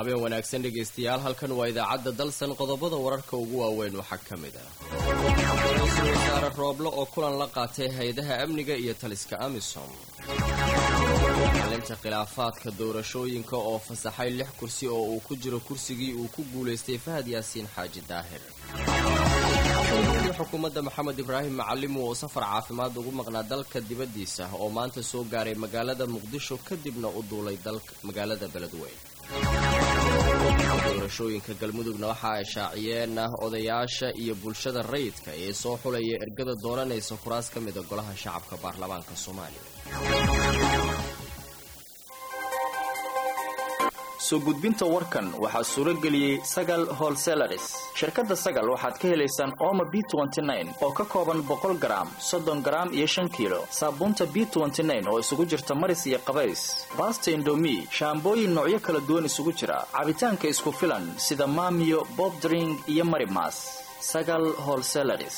habeen wanaagsan dhegaystayaal halkan waa idaacadda dalsan qodobada wararka ugu waaweyn waxaa ka mid ah ra-iisul wasaare rooble oo kulan la qaatay hay-adaha amniga iyo taliska amisom xalinta khilaafaadka doorashooyinka oo fasaxay lix kursi oo uu ku jiro kursigii uu ku guulaystay fahad yaasiin xaaji daahir xukuumadda maxamed ibraahim macalimu oo safar caafimaad ugu maqnaa dalka dibaddiisa oo maanta soo gaaray magaalada muqdisho kadibna u duulay magaalada beledweyn doorashooyinka galmudugna waxa ay shaaciyeen odayaasha iyo bulshada rayidka ee soo xulaya ergada dooranaysa kuraas ka mida golaha shacabka baarlamaanka soomaaliya soo gudbinta warkan waxaa suuro geliyey sagal holselaris shirkadda sagal waxaad ka helaysaan ooma b oo ka kooban boqol garaam soddon garaam iyo shan kiilo saabuunta b oo isugu jirta maris iyo qabays baasta indomi shaambooyin noocyo kala duwan isugu jira cabitaanka isku filan sida maamiyo bobdring iyo marimas sagal holselaris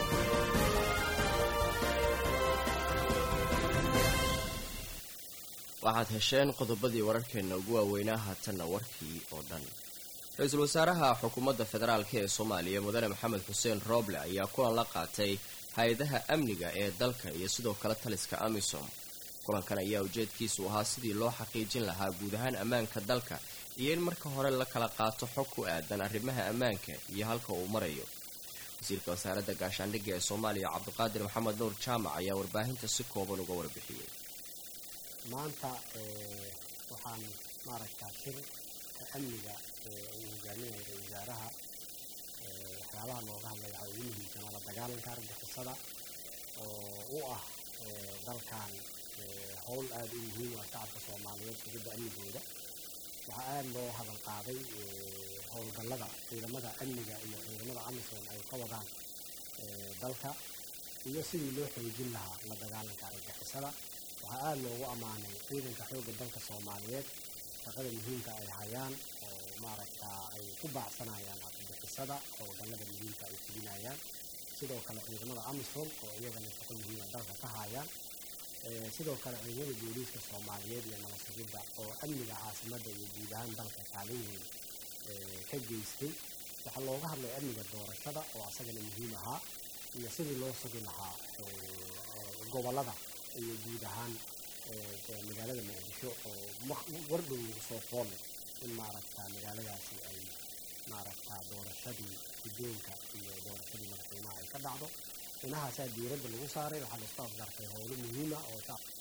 waxaad hesheen qodobadii wararkeenna ugu waaweynaa haatanna warkii oo dhan ra-iisul wasaaraha xukuumadda federaalk ee soomaaliya mudane maxamed xuseen rooble ayaa kulan la qaatay hay-adaha amniga ee dalka iyo sidoo kale taliska amisom kulankan ayaa ujeedkiisu ahaa sidii loo xaqiijin lahaa guud ahaan ammaanka dalka iyo in marka hore la kala qaato xog ku aadan arrimaha ammaanka iyo halka uu marayo wasiirka wasaaradda gaashaandhigga ee soomaaliya cabdiqaadir maxamed nuur jaamac ayaa warbaahinta si kooban uga warbixiyey maanta waxaan maaragtaa shirka amniga uu hogaaminaya ra wasaaraha waxyaabaha looga hadlaya waxaa ugu muhiimsanaa la dagaalanka argixisada oo u ah dalkan howl aada u muhiim u ah shacabka soomaaliyeed sugidda amnigooda waxaa aada loo hadal qaaday howlgallada ciidamada amniga iyo ciidamada amisom ay ka wadaan dalka iyo sidii loo xoojin lahaa la dagaalanka argixisada waxaa aada loogu ammaanay ciidanka xoogga dalka soomaaliyeed shaqada muhiimka ay hayaan oo maaragtaa ay ku baacsanayaan argagixisada howlgallada muhiimka ay fulinayaan sidoo kale ciidamada amisom oo iyagana shaqo muhiima dalka ka hayaan sidoo kale ciidamada booliiska soomaaliyeed iyo nabad sugidda oo amniga caasimadda iyo guud ahaan dalka kaalin weyn ka geystay waxaa looga hadlay amniga doorashada oo asagana muhiim ahaa iyo sidii loo sugi lahaa gobollada iyo guud ahaan magaalada muqdisho oo wardhow soo fool in maaragtaa magaaladaasi ay maaragtaa doorashadii guddoonka iyo doorashadii madaxweynaha ay ka dhacdo inahaasaa diiradda lagu saaray waxaa laisku afgartay howlo muhiima oo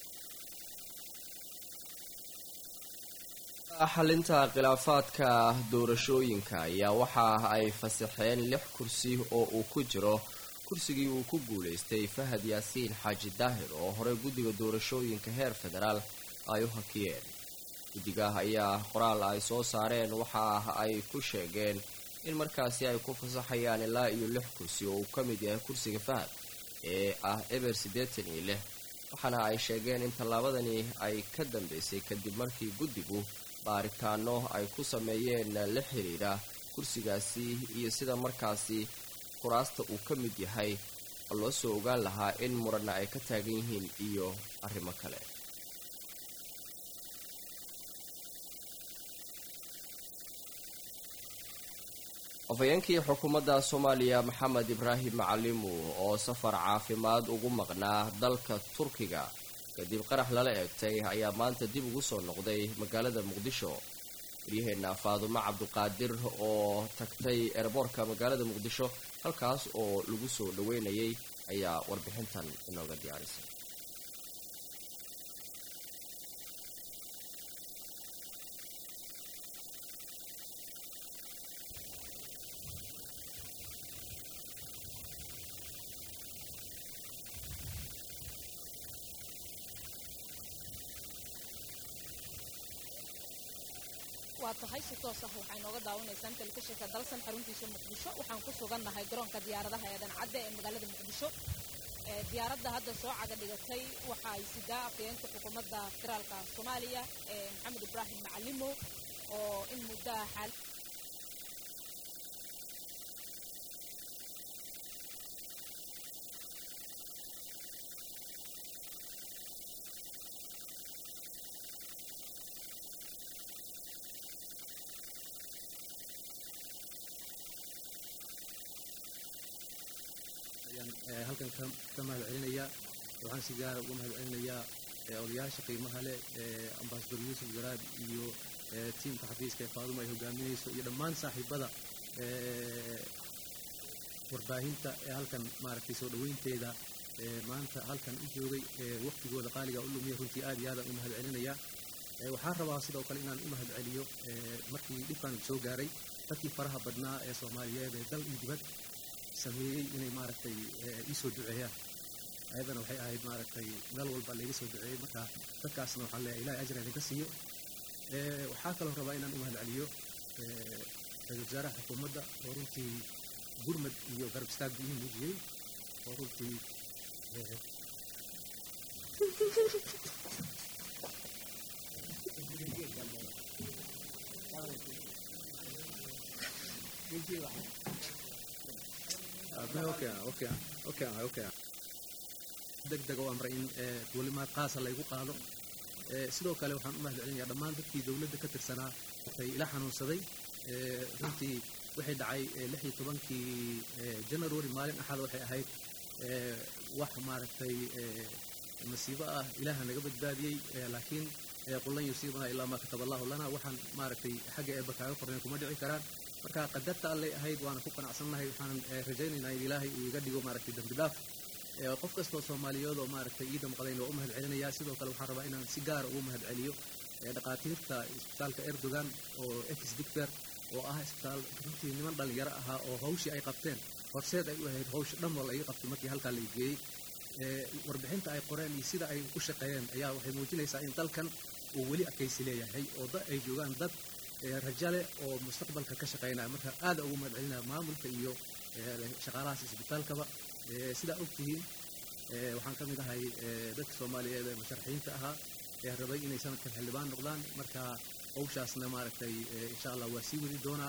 xalinta khilaafaadka doorashooyinka ayaa waxa ay fasaxeen lix kursi oo uu ku jiro kursigii uu ku guulaystay fahad yaasiin xaaji daahir oo horey guddiga doorashooyinka heer federaal ay u hakiyeen guddigaah ayaa qoraal ay soo saareen waxa ay ku sheegeen in markaasi ay ku fasaxayaan ilaa iyo lix kursi oo uu ka mid yahay kursiga fahad ee ah eber siddeetan iyo lix waxaana ay sheegeen in tallaabadani ay ka dambeysay kadib markii guddigu baaritaano ay ku sameeyeen la xiriira kursigaasi iyo sida markaasi kuraasta uu ka mid yahay loo soo ogaan lahaa in muranna ay ka taagan yihiin iyo arrimo kale afhayeenkii xukuumadda soomaaliya maxamed ibraahim macalimu oo safar caafimaad ugu maqnaa dalka turkiga kadib qarax lala eegtay ayaa maanta dib ugu soo noqday magaalada muqdisho waryaheena faadumo cabdiqaadir oo tagtay eerboorka magaalada muqdisho halkaas oo lagu soo dhaweynayay ayaa warbixintan inooga diyaarisay waa tahay si toos ah waxay nooga daawanaysaan telefishinka dalsan xaruntiisa muqdisho waxaan ku sugannahay garoonka diyaaradaha ee dhancadde ee magaalada muqdisho diyaaradda hadda soo caga dhigatay waxa ay sidaa afhayeenka xukuumadda federaalka soomaaliya ee maxamed ibraahim macalimo oo in muddaha xaal ayaan halkan ka mahad celinayaa waxaan si gaara uga mahad celinayaa odayaasha qiimaha leh ambasador yuusuf garaad iyo tiimka xafiiska ee faaduma ay hogaaminayso iyo dhammaan saaxiibada warbaahinta ee halkan maaragtay soo dhoweynteeda maanta halkan u joogay waqtigooda qaaliga u lumiya runtii aad iyo aadaan u mahad celinayaa waxaan rabaa sidoo kale inaan u mahad celiyo markii dhibkan soo gaaray dadkii faraha badnaa ee soomaaliyeed ee dal iyo dibad sameeyey inay maaragtay iisoo duceeyaan ayadana waxay ahayd maaragtay meel walba layga soo duceeyey marka dadkaasna waxaan leeyahay ilahay ajra idinka siiyo waxaa kaloo rabaa inaan u mahad celiyo ra-isul wasaaraha xukuumadda oo runtii gurmad iyo garab istaag ii muujiyey oo runtii degdeg oo amray in welimaad qaasa laygu qaado sidoo kale waxaan u mahad celinayaa dhammaan dadkii dowladda ka tirsanaa ay ila xanuunsaday runtii waxay dhacay lix iyo tobankii january maalin axada waxay ahayd wax maaragtay masiibo ah ilaaha naga badbaadiyey laakiin qullan yusiibana ilaa maa kataba allahu lana waxaan maaragtay xagga eebba kaaga qorneen kuma dhici karaan marka qadarta allay ahayd waana ku qanacsannahay waxaan rajaynaynaa in ilaahay uu iga dhigo maaragtay dambi dhaaf qof kastoo soomaaliyeed oo maaragtay ii damqadayn waa u mahad celinayaa sidoo kale waxaan rabaa inaan si gaara ugu mahad celiyo dhaqaatiirta isbitaalka erdogan oo ex dictor oo ah isbitaal runtii niman dhalinyaro ahaa oo hawshii ay qabteen horseed ay u ahayd hawsha dhan wal ay qabtay markii halkaa la geeyey warbixinta ay qoreen iyo sida ay u shaqeeyeen ayaa waxay muujinaysaa in dalkan uu weli adkaysi leeyahay oo da ay joogaan dad rajale oo mustaqbalka ka shaqeynaya marka aada ugu mahad celinaya maamulka iyo shaqaalahaas isbitaalkaba sidaa ogtihiin waxaan ka mid ahay dadka soomaaliyeed ee musharaxiinta ahaa ee rabay inay sanadkan xildhibaan noqdaan marka hawshaasna maaragtay insha allah waa sii wadi doonaa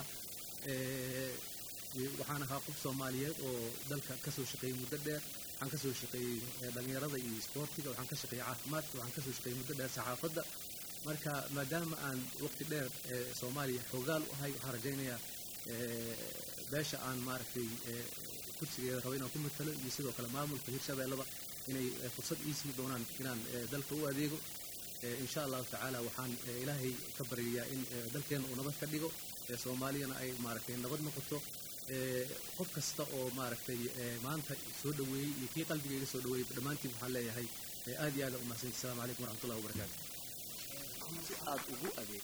waxaan ahaa qof soomaaliyeed oo dalka kasoo shaqeeyey muddo dheer waxaan kasoo shaqeeyey dhalinyarada iyo isboortiga waxaan ka shaqeeyey caafimaadka waxaan kasoo shaqeeyey muddo dheer saxaafadda marka maadaama aan waqti dheer soomaaliya xoogaal u ahay waxaan rajaynayaa beesha aan maaragtay kursigeeda rabo inaan ku matalo iyo sidoo kale maamulka hirshabeellaba inay fursad ii sii doonaan inaan dalka u adeego insha allahu tacaala waxaan ilaahay ka baryayaa in dalkeenna uu nabad ka dhigo soomaaliyana ay maaragtay nabad noqoto qof kasta oo maaragtay maanta soo dhoweeyey iyo kii qalbigayga soo dhoweeyey dhammaantiin waxaan leeyahay aad iyo aada u mahadsanti assalamu calaykum waraxmatullahi wabarakaatu si aad ugu adeeg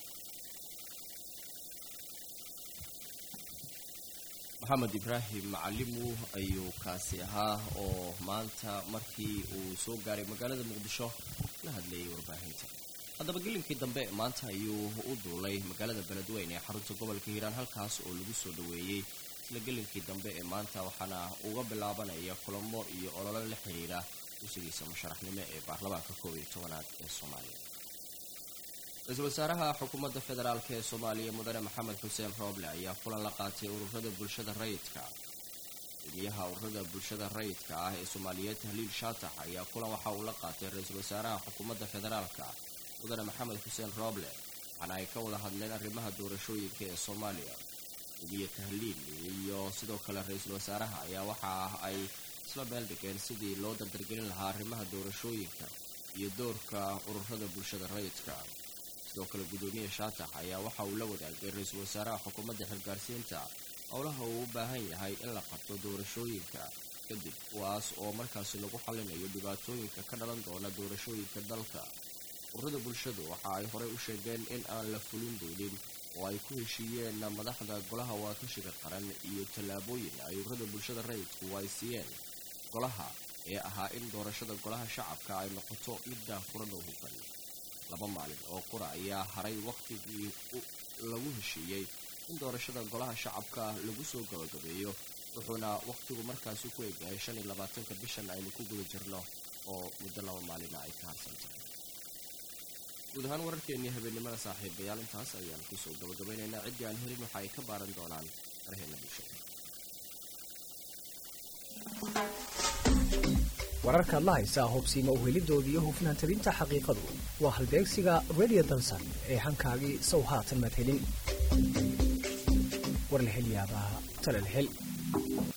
maxamed ibraahim macalimu ayuu kaasi ahaa oo maanta markii uu soo gaaray magaalada muqdisho la hadlayay warbaahinta haddaba gelinkii dambe maanta ayuu u duulay magaalada beledweyne ee xarunta gobolka hiiraan halkaas oo lagu soo dhoweeyey isla gelinkii dambe ee maanta waxaana uga bilaabanaya kulamo iyo ololo la xiriira usigiisa musharaxnimo ee baarlamaanka koob iyo tobanaad ee soomaaliya ra-iisul wasaaraha xukuumadda federaalk ee soomaaliya mudane maxamed xuseen rooble ayaa kulan la qaatay ururada bulshada rayidka gudmiyaha ururada bulshada rayidka ah ee soomaaliyeed haliil shaatax ayaa kulan waxa uu la qaatay ra-iisul wasaaraha xukuumadda federaalka mudane maxamed xuseen rooble waxaana ay ka wada hadleen arrimaha doorashooyinka ee soomaaliya gumiye tahliil iyo sidoo kale ra-iisul wasaaraha ayaa waxa ay isla meel dhigeen sidii loo dardargelin lahaa arrimaha doorashooyinka iyo doorka ururada bulshada rayidka sidoo kale guddoomiye shaatax ayaa waxa uu la wadaagay ra-iisul wasaaraha xukuumadda xilgaarsiinta howlaha uu u baahan yahay in la qabto doorashooyinka kadib kuwaas oo markaasi lagu xallinayo dhibaatooyinka ka dhalan doona doorashooyinka dalka ururada bulshadu waxa ay horey u sheegeen in aan la fulin doonin oo ay ku heshiiyeen madaxda golaha waakashiga qaran iyo tallaabooyin ay ururada bulshada rayidku ay siiyeen golaha ee ahaa in doorashada golaha shacabka ay noqoto mid daahfuran oo hufan laba maalin oo qura ayaa haray wakhtigii lagu heshiiyey in doorashada golaha shacabka lagu soo gabagabeeyo wuxuuna wakhtigu markaasi ku egyahay shan iyo labaatanka bishan aynu ku guda jirno oo muddo laba maalina ay ka harsan tahay guud ahaan wararkeennii habeennimada saaxiibayaal intaas ayaan kusoo gabagabaynaynaa ciddii aan helin waxa ay ka baaran doonaan farheena bulshada wararka adla haysaa hubsiima uhelidooda iyo hufnaan tabinta xaqiiqadu waa halbeegsiga radio dansan ee hankaagii sow haatan madhelin war la hel yaabaa tala la hel